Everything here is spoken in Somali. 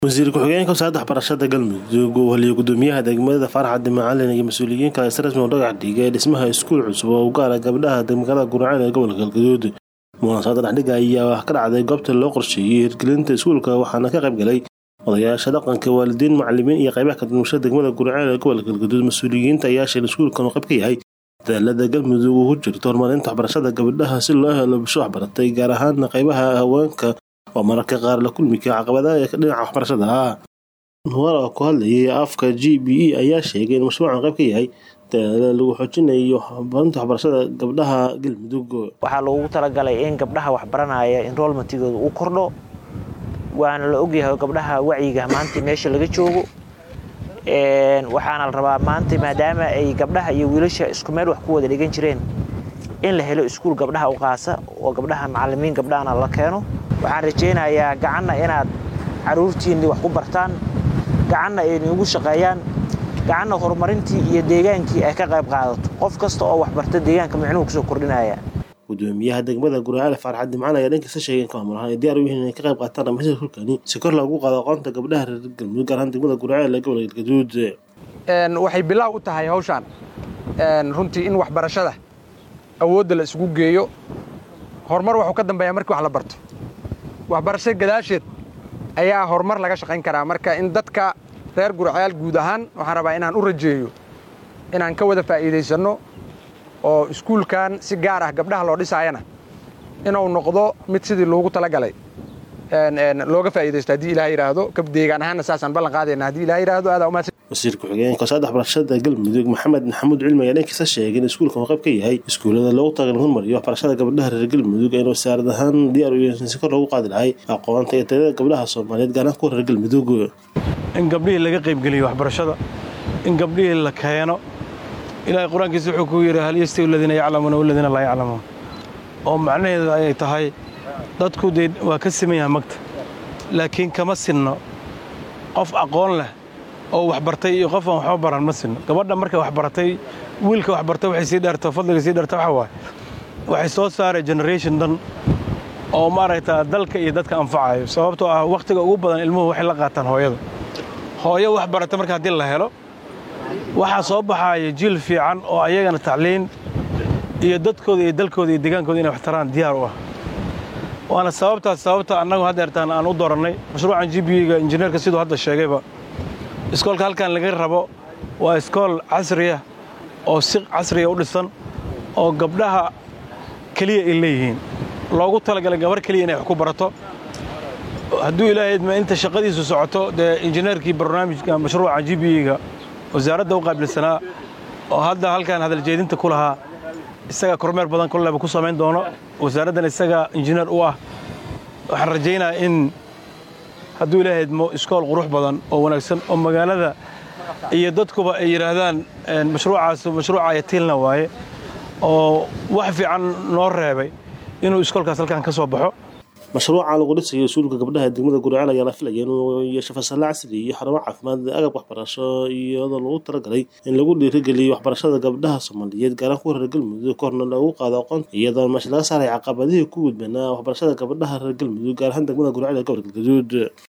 wasiir ku-xigeenka wasaaradda waxbarashada galmudug uu heliyo gudoomiyaha degmada faarax macalin iyo mas-uuliyiin kale si rasmi u dhagax dhigay dhismaha iskuul cusub oo u gaara gabdhaha magaalada guraceel ee gobolka galgaduud munaasabada dhexdhiga ayaa ka dhacday goobta loo qorsheeyey hirgelinta iskuulka waxaana ka qayb galay odayaasha dhaqanka waalidiin macalimiin iyo qaybaha kadulmashada degmada guraceel ee gobolka galgaduud mas-uuliyiinta ayaa sheegay iskuulkan uu qayb ka yahay dadaalada galmudug uu ku jirto horumarinta waxbarashada gabdhaha si loo helo bulsho waxbaratay gaar ahaan qaybaha haweenka oo mararka qaar la kulmi kara caqabadaha dhinaca waxbarashada ah nuwar oo ku hadlayay afka g b e ayaa sheegay in mashruucan qayb ka yahay dadaala lagu xoojinayo horumarinta waxbarashada gabdhaha galmudug waxaa loogu talagalay in gabdhaha waxbaranaya enrolmentigooda uu kordho waana la ogyahay gabdhaha wacyiga maanta meesha laga joogo waxaana la rabaa maanta maadaama ay gabdhaha iyo wiilasha isku meel wax ku wada dhigan jireen in la helo iskuul gabdhaha u qaasa oo gabdhaha macalimiin gabdhahana la keeno waxaan rajaynayaa gacanna inaad caruurtiinni wax ku bartaan gacanna ay niigu shaqeeyaan gacanna horumarintii iyo deegaankii ay ka qayb qaadato qof kasta oo waxbarta deegaanka micnuhu kusoo kordhinaya gudoomiyaha degmada guraceel faarax dimcaan ayaa dhankiisa sheegay in kaamul ahaan ay diyaar u yihiin inay ka qayb qaataan dhamaystirka kulkani si kor loogu qaado aqoonta gabdhaha reer galmudug gaar ahaan degmada guraceel ee gobolka galgaduud waxay bilaaw u tahay hawshaan runtii in waxbarashada awoodda la isugu geeyo horumar waxuu ka dambeeyaa markii wax la barto waxbarashada gadaasheed ayaa horumar laga shaqayn karaa marka in dadka reer guraceel guud ahaan waxaan rabaa inaan u rajeeyo inaan ka wada faa'iidaysanno oo iskuulkan si gaar ah gabdhaha loo dhisaayana inuu noqdo mid sidii loogu talagalay looga faa'iidaysto haddii ilaah yidhaahdo ka deegaan ahaanna saasaan ballan qaadayna haddii ilaah yidhaahdo aadaa umahadsan wasiir ku-xigeenka wasaaradda waxbarashada galmudug maxamed maxamuud cilmi ayaa dhankiisa sheegay in iskuulkan uu qayb ka yahay iskuullada loogu talagalay in hormariyo waxbarashada gabdhaha reer galmudug ayna wasaarad ahaan diyaar u yihiin si kor loogu qaadi lahay aqoonta iyo tayada gabdhaha soomaaliyeed gaar ahaan kuwa reer galmudug in gabdhihii laga qaybgeliyo waxbarashada in gabdhihii la keeno ilaahay qur-aankiisa wuxuu ku yidhi hal yastawi aladiina yaclamuuna waladiina laa yaclamuun oo macnaheedu ayay tahay dadku dee waa ka siman yahay magta laakiin kama sinno qof aqoon leh oo waxbartay iyo qof aan waxba baran ma sinno gabadha markay waxbaratay wiilka waxbartay waxay sii dheerto fadliga sii dheerto waxa waaye waxay soo saaray generation dhan oo maaragtaa dalka iyo dadka anfacayo sababtoo ah wakhtiga ugu badan ilmuhu waxay la qaataan hooyada hooyo waxbarata marka haddii la helo waxaa soo baxaaya jiil fiican oo ayagana tacliin iyo dadkooda iyo dalkooda iyo degaankooda inay wax taraan diyaar u ah waana sababtaas sababta annagu haddeertaan aan u doorannay mashruucan g b ga injineerka siduu hadda sheegayba iskoolka halkan laga rabo waa iskool casriya oo si casriya u dhisan oo gabdhaha keliya ay leeyihiin loogu talagalay gabar keliya inay wax ku barato hadduu ilaahay idma inta shaqadiisu socoto dee injineerkii barnaamijka mashruuca g b ga wasaaradda u qaabilsanaa oo hadda halkan hadaljeedinta ku lahaa isaga kormeer badan kolleba ku samayn doono wasaaraddan isaga injineer u ah waxaan rajaynayaa in hadduu ilaahay idmo iskool qurux badan oo wanaagsan oo magaalada iyo dadkuba ay yidhaahdaan mashruucaas mashruuca yatiilna waaye oo wax fiican noo reebay inuu iskoolkaas halkan ka soo baxo mashruuca lagu dhisayo iskuulka gabdhaha degmada guraceel ayaa la filaya inuu yeesho fasalle casri iyo xarumo caafimaad agab waxbarasho iyadoo lagu talagalay in lagu dhiirigeliyo waxbarashada gabdhaha soomaaliyeed gaaraan kuwa reer galmudug korna loogu qaado aqoonta iyadoo meesha laga saaray caqabadihii ku gudbanaa waxbarashada gabdhaha reer galmudug gaar ahaan degmada guraceel ee gobolka galgaduud